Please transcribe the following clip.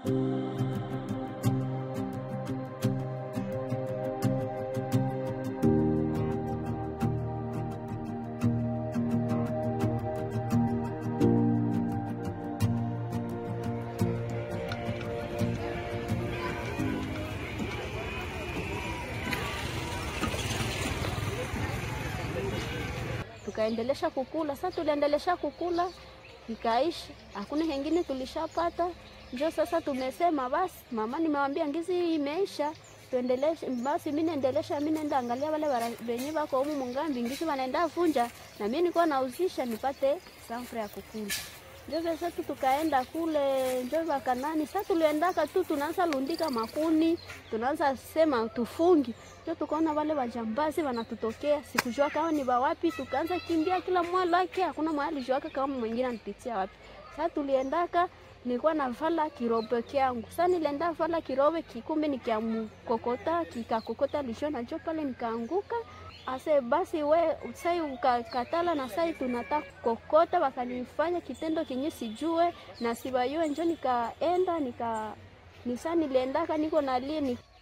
tukaendelesha kukula. Sasa tuliendelesha kukula ikaisha, hakuna hengine tulishapata. Njo sasa tumesema basi, mama nimewambia ngizi imeisha, tuendeleshe basi. Mi naendelesha, mi naenda angalia wale wenye wako humu mungambi, ngizi wanaenda vunja, na mi nikuwa nauzisha nipate sanfra ya kukula. Njo sasa tu tukaenda kule njo vakanani. Sasa tuliendaka tu tunaanza lundika makuni, tunaanza sema tufungi njo tukaona wale wajambazi wanatutokea, sikujua kama ni wawapi. Tukaanza kimbia kila mwalo wake, hakuna mwali juaka kama mwingine anipitia wapi. Sasa tuliendaka, nilikuwa navala kirobe kyangu. Sasa nilienda vala kirobe kikumbe, nikiamkokota kikakokota lishona njo pale nikaanguka. Ase basi we sai ukakatala na sai tunataka kokota, wakanifanya kitendo kenye sijue na sibayue, njo nikaenda nika nisa niliendaka niko nalie